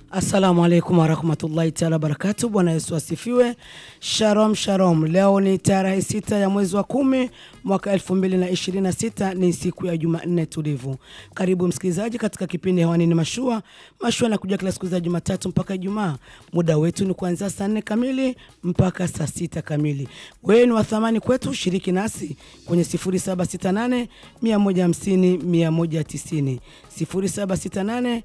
Assalamu alaikum warahmatullahi taala wabarakatu. Bwana Yesu asifiwe. Shalom shalom. Leo ni tarehe sita ya mwezi wa kumi mwaka elfu mbili na ishirini na sita ni siku ya Jumanne tulivu. Karibu msikilizaji katika kipindi hewani ni mashua. Mashua nakuja kila siku za Jumatatu mpaka Ijumaa. Muda wetu ni kuanzia saa nne kamili mpaka saa sita kamili. Wewe ni wa thamani kwetu, shiriki nasi kwenye 0768 150 190 0768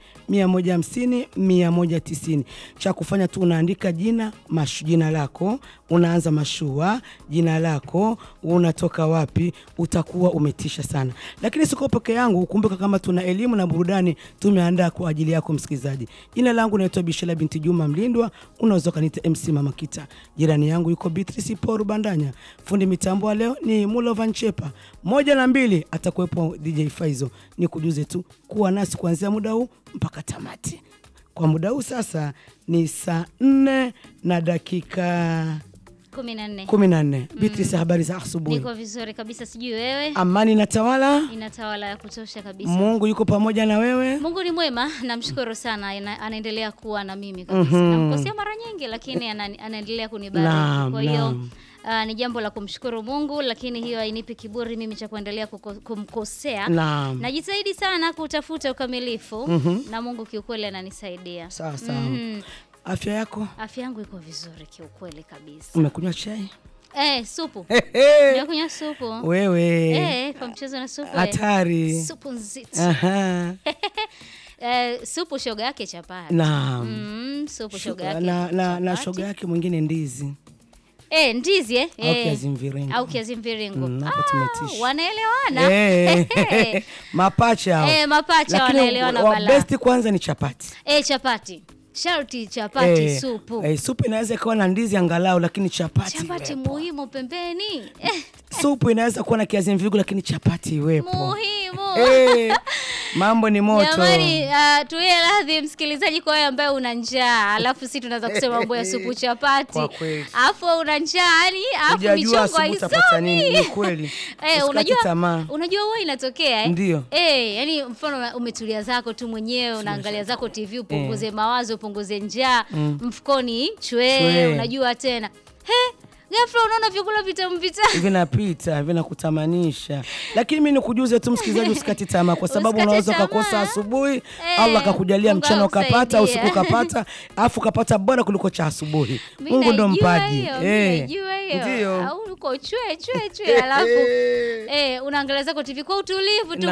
150 190. Cha kufanya tu unaandika jina mashu, jina lako unaanza mashua, jina lako, unatoka wapi, utakuwa umetisha sana. Lakini siko peke yangu, kumbuka kama tuna elimu na burudani tumeandaa kwa ajili yako msikilizaji. Jina langu naitwa Bishela binti Juma Mlindwa, unaweza ukaniita MC Mama Kita. Jirani yangu yuko Beatrice Paul Bandanya, fundi mitambo wa leo ni Mulovan Chepa. Moja na mbili atakuwepo DJ Faizo. Ni kujuze tu kuwa nasi kuanzia muda huu mpaka tamati. Kwa muda huu sasa ni saa nne na dakika kumi na nne. kumi na nne. Beatrice, habari za asubuhi? Niko vizuri kabisa, sijui wewe? Amani inatawala, Inatawala ya kutosha kabisa. Mungu yuko pamoja na wewe. Mungu ni mwema, namshukuru sana, ana- anaendelea kuwa na mimi kabisa. Namkosea mara nyingi, lakini ana- anaendelea kunibariki. Naam, Kwa hiyo naam. ah, ni jambo la kumshukuru Mungu, lakini hiyo hainipi kiburi mimi cha kuendelea kuko- kumkosea. Naam. Najitahidi sana kutafuta ukamilifu na Mungu kiukweli ananisaidia. Sawa sawa. Mhm. Afya yako, Afya yangu iko vizuri kiukweli kabisa. umekunywa chai? Eh, supu. Nimekunywa supu. Wewe Eh, kwa mchezo na supu. eh. hatari. Supu nzito. Aha. Eh, supu shoga yake chapati. Naam. Mm, supu shoga Shuga- yake. na, na, na chapati. shoga yake mwingine ndizi Eh, ndizi eh? au Eh, kiazi mviringo. Au kiazi mviringo. Mm, hapo Ah, tumetisha. wanaelewana. Eh, mapacha hao. Eh, mapacha Lakini wanaelewana wa- balaa. best kwanza ni chapati. Eh, chapati. Sharti chapati Eh, supu. eh, supu inaweza ikawa na ndizi angalau, lakini chapati chapati iwepo. muhimu pembeni. Eh, Supu inaweza kuwa na kiazi mviringo, lakini chapati iwepo. muhimu. Eh, mambo ni moto. Jamani, uh, tuwe radhi msikilizaji, kwa wewe ambaye una njaa, alafu si tunaweza kusema mambo ya supu chapati, Kwa kweli. alafu una njaa yani, alafu Hujajua michongo asubuhi utapata nini? Ni haisomi. kweli. Eh, Usikate unajua tamaa. unajua huwa inatokea eh? Ndio. Eh, yani mfano una- umetulia zako tu mwenyewe unaangalia zako TV upunguze mawazo upunguze njaa mfukoni chwe, Chwe. unajua tena he ghafla unaona vyakula vitamu vitamu vinapita vinakutamanisha, lakini mi nikujuze tu msikilizaji, usikati tamaa, kwa sababu Usikate unaweza tamaa. ukakosa asubuhi, Eh, Allah akakujalia Mungu mchana ukapata, akusaidie. usiku ukapata, alafu ukapata bora kuliko cha asubuhi. Mi Mungu ndo naijua mpaji. hiyo, mi Eh, naijua hiyo. ndio. Au uko chwe chwe chwe alafu eh, unaangalia zako TV kwa utulivu tu